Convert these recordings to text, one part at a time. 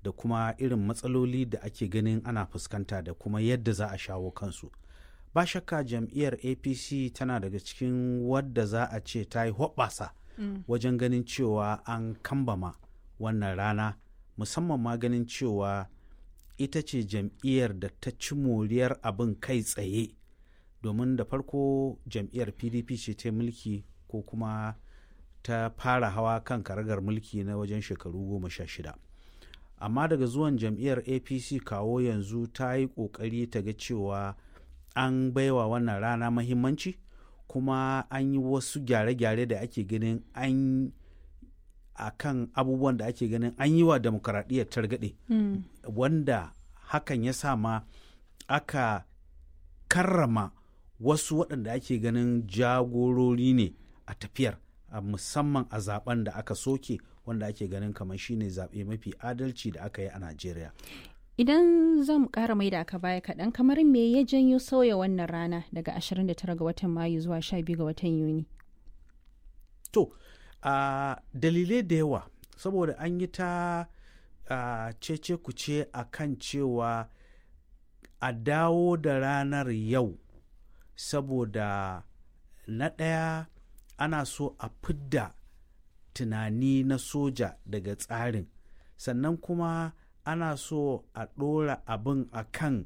da kuma irin matsaloli da ake ganin ana fuskanta da kuma yadda za a shawo kansu ba shakka jam'iyyar apc tana daga cikin wadda za a ce ta yi hoɓɓasa mm. wajen ganin cewa an kambama wannan rana musamman ma ganin cewa ita ce jam'iyyar da ta ci moriyar abin kai tsaye domin da farko jam'iyyar pdp ce ta mulki ko kuma ta fara hawa kan karagar mulki na wajen shekaru goma sha shida amma daga zuwan jam'iyyar apc kawo yanzu ta yi ƙoƙari ta ga cewa an baiwa wannan rana mahimmanci kuma an yi wasu gyare-gyare da ake ganin an a kan abubuwan da ake ganin an yi wa demokaradiyyar targaɗe mm. wanda hakan ya sa ma aka karrama wasu waɗanda ake ganin jagorori ne a tafiyar a musamman a zaben da aka soke wanda ake ganin kamar shine zaɓe mafi adalci da aka yi a najeriya idan zan ƙara mai da aka baya kaɗan kamar me ya janyo sauya wannan rana daga 29 ga watan mayu zuwa 12 ga watan yuni to uh, dalilai da yawa saboda an yi ta uh, cece kuce a kan cewa a dawo da ranar yau saboda na ɗaya ana so a fidda tunani na soja daga tsarin sannan kuma ana so a ɗora abin a kan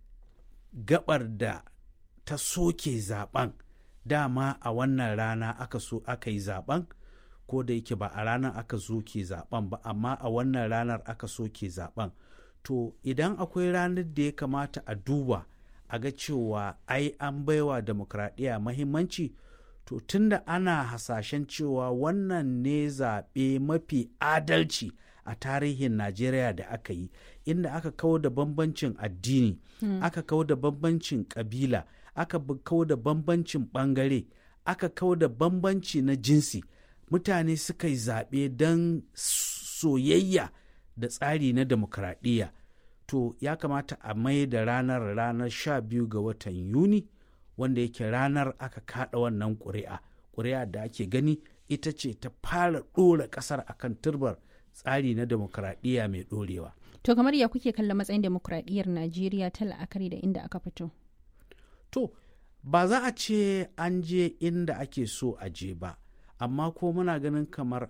gabar da ta soke zaben dama a wannan rana aka so aka yi zaben ko da yake ba a ranar aka soke zaben ba amma a wannan ranar aka soke zaben to idan akwai ranar da ya kamata a duba a ga cewa ai an baiwa demokradiyya mahimmanci to tunda ana hasashen cewa wannan ne zaɓe mafi adalci a tarihin najeriya da aka yi inda aka kawo da bambancin addini hmm. aka kawo da bambancin ƙabila aka kawo da bambancin ɓangare aka kawo da bambanci na jinsi mutane suka yi zaɓe don soyayya da tsari na demokradiyya to ya kamata a mai da ranar ranar sha biyu ga watan yuni wanda yake ranar aka kada wannan ƙuri'a ƙuri'a da ake gani ita ce ta fara ɗora ƙasar akan turbar tsari na demokradiyya mai ɗorewa. To kamar ya kuke kallon matsayin demokradiyyar Najeriya ta la'akari da inda aka fito? To, ba za a ce an je inda ake so a je ba, amma ko muna ganin kamar